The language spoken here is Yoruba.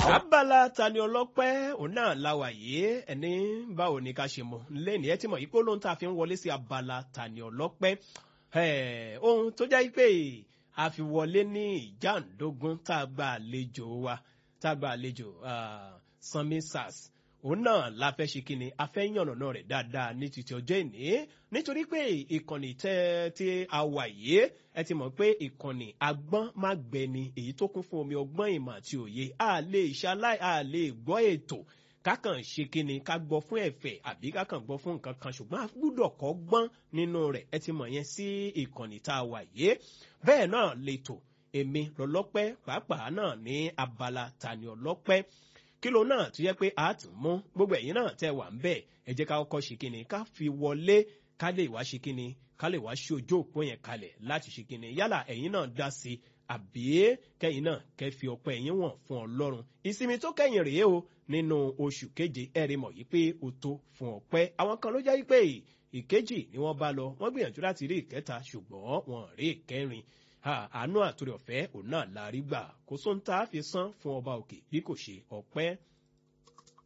abala tani ọlọ́pẹ́ òun náà la wà yìí ẹni báwo ni ká ṣe mọ̀ lẹ́ni ẹ ti mọ̀ yìí pé olóhùn tá a fi ń wọlé sí abala tani ọlọ́pẹ́ ohun tó jẹ́ pé a fi wọlé ní ìjàndógún tá a gba àlejò wa tá a gba àlejò sanmi sars òun náà la fẹ́ ṣe kí ni a fẹ́ yànnà náà rẹ̀ dáadáa ní títí ọjọ́ ìní nítorí pé ìkànnì tẹ́ tí a wà yìí ẹ ti mọ̀ pé ìkànnì agbọ́n má gbẹni èyí tó kún fún omi ọgbọ́n ìmọ̀ àti òye a lè ṣaláì a lè gbọ́ ètò kákan ṣe kí ni ká gbọ́ fún ẹ̀fẹ̀ àbí kákan gbọ́ fún nǹkan kan ṣùgbọ́n a gbúdọ̀ kọ́ gbọ́n nínú rẹ̀ ẹ ti mọ̀ yẹn sí ìkànnì tá a wà yìí bẹ́ẹ̀ náà lètò èmi lọ́lọ́pẹ́ pàápàá náà ní abala tani ọlọ́pẹ́ kílò náà tó yẹ pé a tún mú gbogbo ẹ̀yin náà tẹ́ wà ń bẹ̀ ẹ jẹ́ ká kọ́kọ́ ṣe kíni ká fi wọlé ká lè wá ṣe kíni ká lè wá ṣe ojú òpó yẹn kalẹ̀ láti ṣe kíni yálà ẹ̀yin náà dá sí i àbí kẹ́yìn náà kẹ́ fi ọpẹ́ ẹ̀yin wọ̀n fún ọlọ́run ìsinmi tó kẹ́yìn rèé o nínú oṣù keje ẹ̀rí mọ̀ yìí pé o tó fún ọpẹ́ àwọn kan ló jẹ́ pé ìkejì ni wọ́n bá lọ wọ́n gbìyànjú láti rí ìkẹta ṣùgbọ́n wọn rí ìkẹrin àánú àtúrẹ̀ ọ̀fẹ́ òun náà la rí gbà kó sóńtà fi san fún ọba òkè bí kò ṣe ọpẹ́